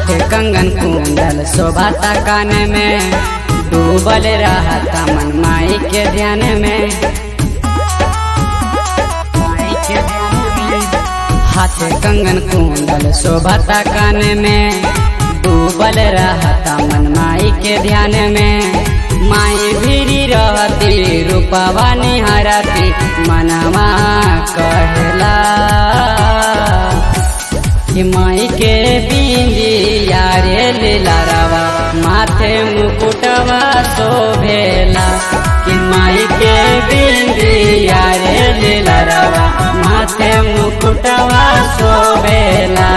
हाथ कंगन कुंडल शोभाता कान में डूबल रहता मन माई के ध्यान में माई के ध्यान में। हाथ कंगन कुंडल शोभाता कान में डूबल रहता मन माई के ध्यान में माई भीरी रहती रूपवा निहारती मनवा कहला कि माई के बिंदिया रे लीलारावा माथे मुकुटवा शोभेला कि माई के बिंदिया रे लीलारावा माथे मुकुटवा शोभेला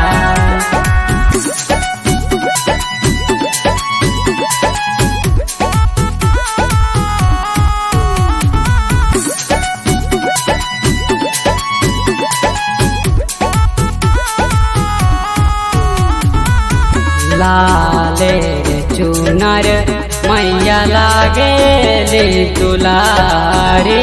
लाले रे चुनर मैया लागे ले दुलारे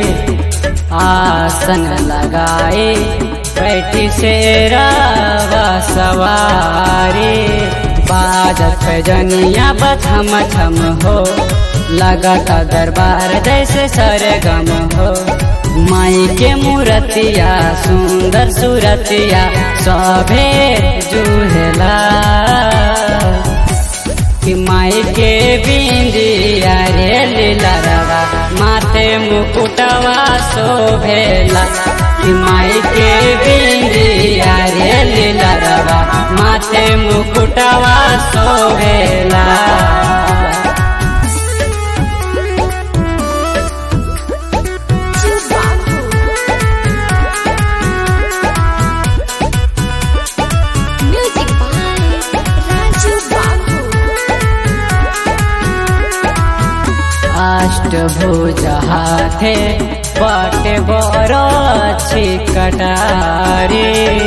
आसन लगाए बैठी से रावा सवारी बाजत जनिया बथम छम हो लगता दरबार जैसे सरगम हो माई के मूर्तिया सुंदर सूरतिया सभे जुहला कि माई के बिंदिया रे लीलारावा माथे मुकुटवा शोभेला कि माई के बिंदिया रे लीलारावा माथे मुकुटवा शोभेला Music by Raju Babu. अष्टभुज हाथे पट बरछि कटारे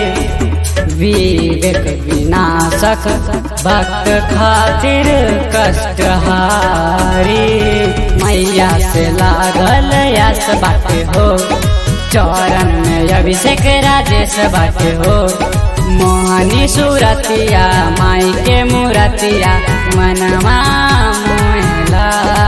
विवेक विनाशक भक्त खातिर कष्टहारी मैया से लागल यस बाटे हो चरण में अभिषेक राजेश बाटे हो मोहनी सूरतिया माई के मूरतिया मनवा मोहला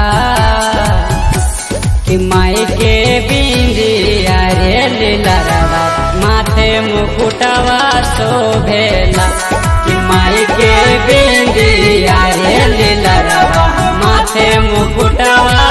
कि माई के बिंदिया रे लीलारावा माथे मुकुटवा शोभेला कि माई के बिंदिया रे लीलारावा माथे मुकुटवा